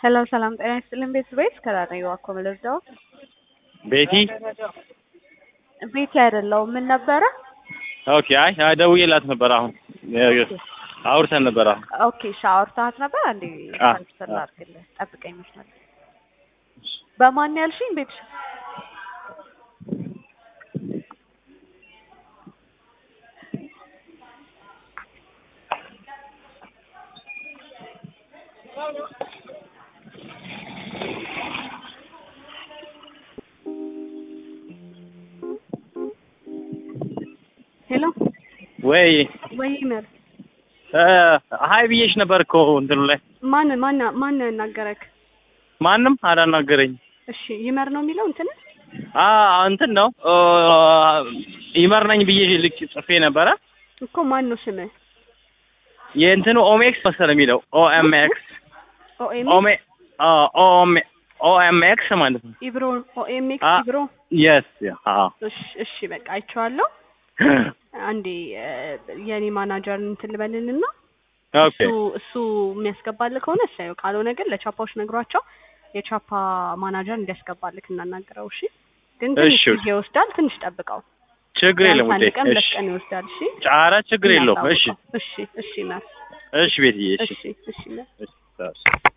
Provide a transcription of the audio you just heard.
ሰላም ሰላም፣ ጤና ይስጥልን ቤተሰቦች ከራዲዮ እኮ የምልርዳው ቤቲ ቤቲ አይደለሁም። ምን ነበረ? ኦኬ። አይ አይ ደውዬላት ነበር። አሁን አውርተን ነበር። አሁን ኦኬ ሻወር ሰዓት ነበር። አንዴ አ- ትራንስፈር ላድርግልህ፣ ጠብቀኝ መስመር ላይ። በማን ያልሽኝ? ቤትሽ ሄሎ ወይ ወይ መር እ ሀይ ብዬሽ ነበር እኮ እንትኑ ላይ ማን ማን ማን ያናገረክ? ማንም አላናገረኝ። እሺ ይመር ነው የሚለው እንትን አ እንትን ነው እ ይመር ነኝ ብዬ ልክ ጽፌ ነበረ። እኮ ማን ነው ስምህ? የእንትኑ ኦሜክስ መሰለህ የሚለው ኦኤምኤክስ ኦኤም ኦሜ ኦኤም ኦኤምኤክስ ማለት ነው። ኢብሮ ኦኤምኤክስ አ- ኢብሮ። የስ አ እሺ እሺ በቃ አይቼዋለሁ። አንዴ እ፣ የኔ ማናጀር እንትን ልበልንና ኦኬ እሱ እሱ የሚያስገባልህ ከሆነ እሳየው፣ ካልሆነ ግን ለቻፓዎች ነግሯቸው የቻፓ ማናጀር እንዲያስገባልክ እናናግረው። እሺ ግን ትንሽ እሺ። ጊዜ ይወስዳል። ትንሽ ጠብቀው። ችግር የለም ቢያንስ አንድ ውዴ። ቀን ሁለት እሺ ቀን ይወስዳል። እሺ ኧረ ችግር የለውም። እሺ እናሳውቀው። እሺ እሺ መር እሺ ቤትዬ እሺ እሺ እሺ መር እሺ